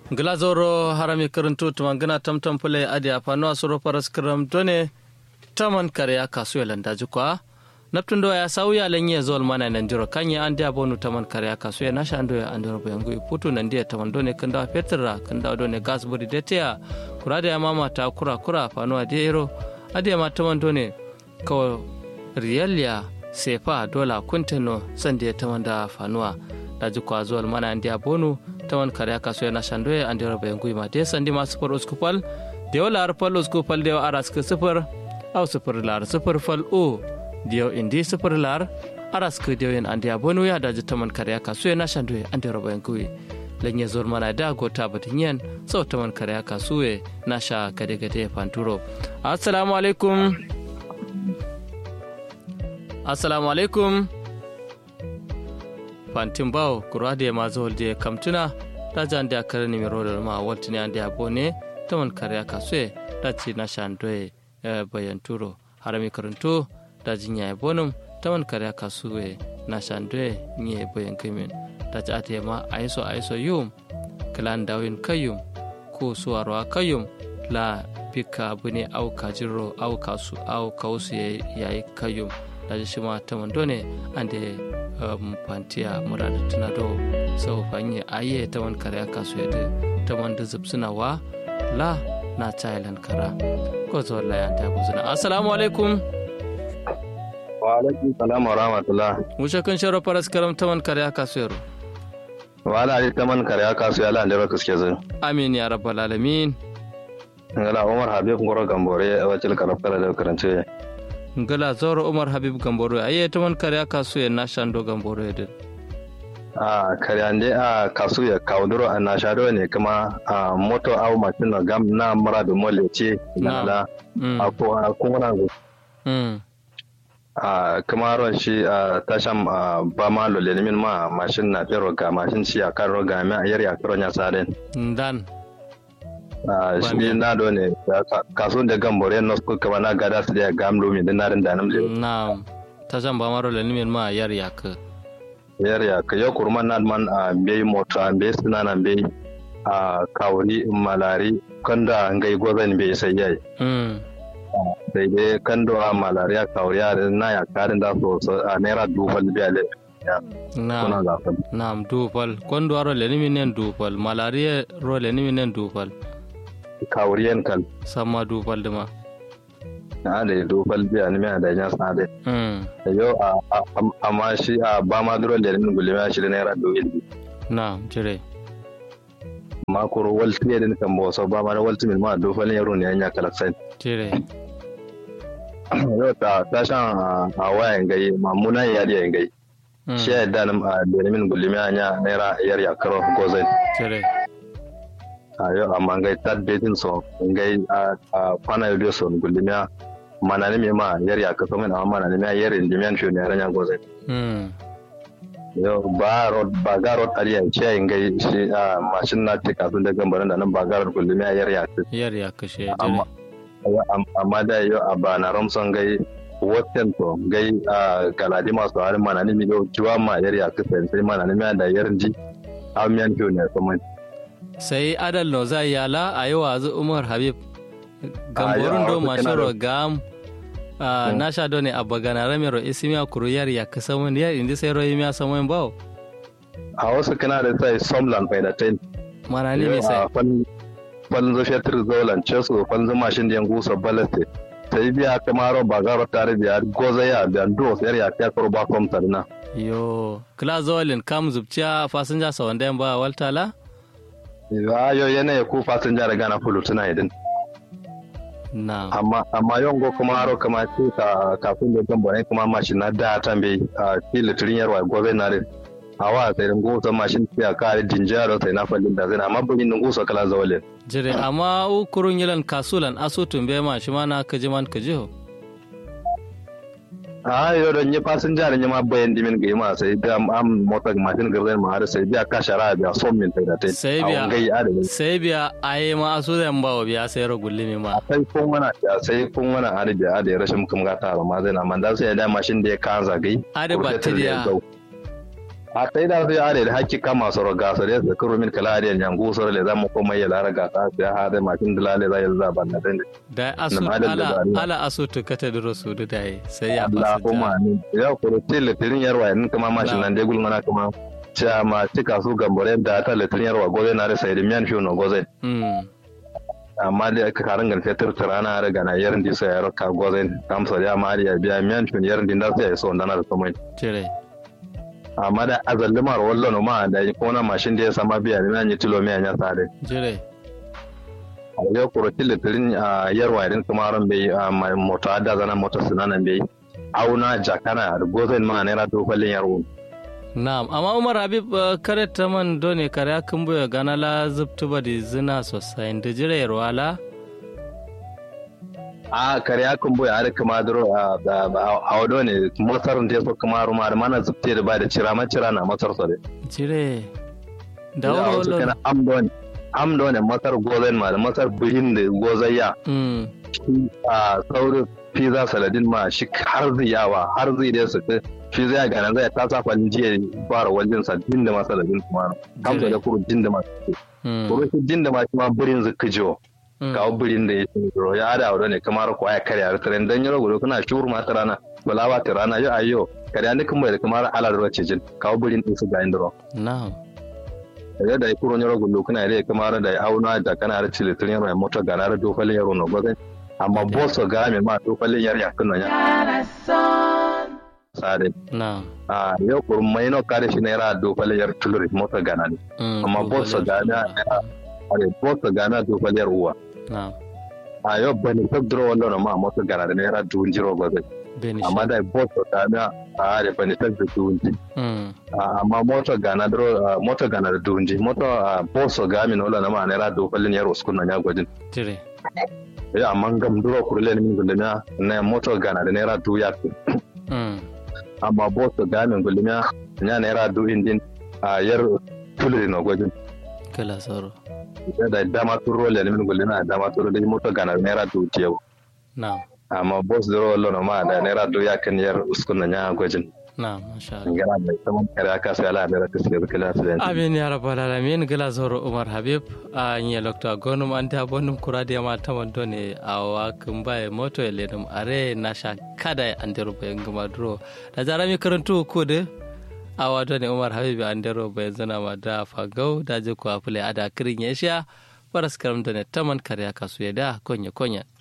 glazoro harami karantu tumangana tamtam pule adi apano asuro paras karam done taman kare kasu yalanda jukwa naptundo ya sauya lenye zol mana nan jiro kanya andi abonu taman kare kasu ya nasha ando ya andoro bayangu iputu nan dia taman done kanda petra kanda done gas buri detea kurade ya mama ta kura kura pano adiero adi ma taman done ko riyalia sefa dola kunteno sande taman da fanuwa daji kwa zol mana andi abonu tawan kare aka so yana shandoye an dira bayan guyma de sandi ma sufur uskupal de wala ar pal uskupal de aras ke sufur au sufur lar sufur fal o de indi sufur lar aras ke de yan andi abonu ya daji taman kare aka so yana shandoye an dira bayan guyi lanye zor mana da gota batinyen sau taman kare aka suwe na sha gade gade fanturo assalamu alaikum assalamu alaikum fantin bawo kura da ma zuwa da kamtuna da jan da kare ni mero da ma wata ne da bone ta man kare ka so da ci na shandoye bayan turo harami karanto da jinya ya bonum ta man kare ka so na shandoye ni bayan kimin da ci ate ma aiso aiso yum klan dawin kayum ko suwarwa kayum la pika bune au kajiro au kasu au kausu yayi kayum da shi ma ta man done ande um, pantiya murada tuna do sau fanye aye ta man kare aka so yadda ta man da zubsuna wa la na thailand kara ko zo la ya ta buzuna assalamu alaikum wa alaikum salam wa rahmatullah mushe kan sharo paras karam ta man kare aka so yaro wa ala ali ta man kare aka so yala da baka suke zai amin ya rabbal alamin ngala umar habib ngoro gambore a wacil karaf kala da karance ngala zoro umar habib gamboro aye ta man kare aka so ya na shando gamboro yadda a karyande a kasu ya kawduro a nashado ne kuma a moto au mashin na gam na mara da mole ce na a ko a kuma a kuma ron shi a tashan ba ma lole min ma mashin na fero ga mashin shi a kan roga mai a yari a karon ya sadin dan shi na do ne kasu da gambore na su kama na gada su da gam lomi da narin da namle na tashan ba ma lole min ma yari ya ka yariya ka yau kurma na man a bai moto a bai suna na bai a kawuni malari kanda ngai gozan bai sai yayi sai dai kando a malari a kawuri a na ya karin da so a naira dubal biya le na na dubal kondo aro le ni minen dubal malari ro le ni minen dubal kawuri yan kal sama dubal dama na da dubal biya ni mai da yan sa dai yo amma shi a ba ma duro da rin gulma shi da naira doyin na jire ma kuro walti ne din kan bo so ba ma walti min ma do fa ne yaro ne anya kala sai jire yo ta ta shan a wayan gai mamuna ya da gai shi ya da nan da min gulma anya naira yar ya karo gozai jire ayo amma gai tad bedin so gai a kwana yo so gulma mana ne ma yar ya kaso min amma mana ne yar indi men shi ne ranya goze mm yo ba rod ba ga rod ariya ce ngai shi a mashin na tika sun da gambaran da nan ba ga rod kullu me yar ya yar ya kashe amma amma da yo a ba na romson gai woten to gai a galadi masu harin mana ne mi yo jiwa ma yar ya kasance sai mana ne me da yar ji amiyan shi ne kuma sai adal no zai yala ayo azu umar habib gamborun do mashoro gam na sha do ne abba gana ramiro isimiya kuru yar ya ka samun yar indi sai royi miya samun bawo a wasu kana da sai somlan bai da ten mana ne mai sai fan zo fetur zolan cesu fan zo mashin da gusa balaste sai biya kamaro ba garo tare biya goza ya da do sai ya ta karo ba kom tarna yo kla zolin kam zubciya fasinja sawan da ba waltala yo yana ku fasinja da gana fulu tuna idin amma amma yongo kuma haro kama ce ka kafin da kan bane kuma mashin na da tambe a kila turin yarwa gobe na rin awa sai dan gosa mashin ya kare dinjaro sai na fallin da zai amma bugin nan gosa kala zawalin jire amma u kurun yilan kasulan asutun be ma shi ma na kaji man kaji ho a yo don yi fasinja ne ma bayan dimin ga ma sai da am mota mashin garzai ma har sai biya ka shara biya son min da tai sai biya sai biya ayi ma asu da bawo biya sai ro gulli ne ma sai kun wana ya sai kun wana har biya da rashin kuma ga ta ma zai na man da sai da mashin da ya kan zagai ade batiriya a sai da sai are da hakki kama soro ga sore da kuro min kala are yangu soro le zamu ko mai lara ga ta sai ha da makin dilale zai za ban da dai da asu ala ala asu to kata da rasu da dai sai ya fasa Allahumma amin ya ko tele tirin yarwa in kuma mashin nan dai gulmana kuma cha ma tika su gambore da ta le tirin yarwa goze na da sai da miyan fiyo no goze amma da aka karin gan fetur tirana da gana yarin di sai yaro ka goze kamsa ya ma ya biya miyan fiyo yarin din da sai so ndana da komai cire amma da azallimar wallo ma da kona mashin da ya sama biya da nan yi tilo mai anya sare jire a yau kuro tilitirin a yarwa irin kuma ran bai moto da zana moto sinanan bai auna jakana da gozen ma naira dokalin yarwo na'am amma umar habib kare ta man done kare akan buya gana la zubtu ba da zina sosai da jire yarwala a kare akan boye har kuma duro a wado ne masar da so kuma ruma da mana zubte da ba da cira ma cira na masar so de cire da wuro lo kana amdon amdon ne masar gozen ma da masar bihin da gozayya a saurin pizza saladin ma shi har zai yawa har zai da su shi zai ga nan zai ta sa kwalin jiya fara wajen sa din da masaladin kuma kamsa da kuru din da masu kuru shi din da masu ma birin zukujo kawo birin da ya ce ro ya da wuro ne kamar ko ya karya da tren dan yaro gudu kana shuru ma rana wala ba ta rana yo ayo karya ne kuma da kamar ala da wace jin kawo birin din su ga indro na'am da da kuro yaro gudu kana da kamar da auna da kana da cile tren yaro mota ga na da dokale yaro no gozan amma boso ga me ma dokale yaro ya kunna ya sare na'am a yau kurun mai no kare shi naira dokale yar tuluri mota ga na ne amma boso ga na are boso ga na dokale yar uwa a yau bani sabduro wallo na ma mota gana da naira duhun jiro ba zai amma da boto gana a da bani sabduro duhun ji amma mota gana duro mota gana da duhun ji mota boso ga min wala na ma naira dokalin yaro uskun na ya gwajin tire ya amma gam duro kurle ni min gulmiya na mota gana da naira du ya amma boso ga min gulmiya nya naira du indin a yar tulri na gwajin kala soro da dama turo le min gulle na dama turo da moto gana naira du tiyo na'am amma boss duro lo no ma da naira du ya kan yar uskun na nya gojin na'am masha Allah ngara da sama kare aka sai ala da ta sai kala sai amin ya rabbal alamin gala zoro umar habib a nya lokta gonum anta bonum kurade ma tamando ne awa kumbaye moto e ledum are na sha kada andero be ngama duro da jarami karantu ko de awa to ne umar habibu an daro bai zana ma da fagau da je kuwa fule ada kirin ya sha faras karam da ne taman karya kasu ya da konya konya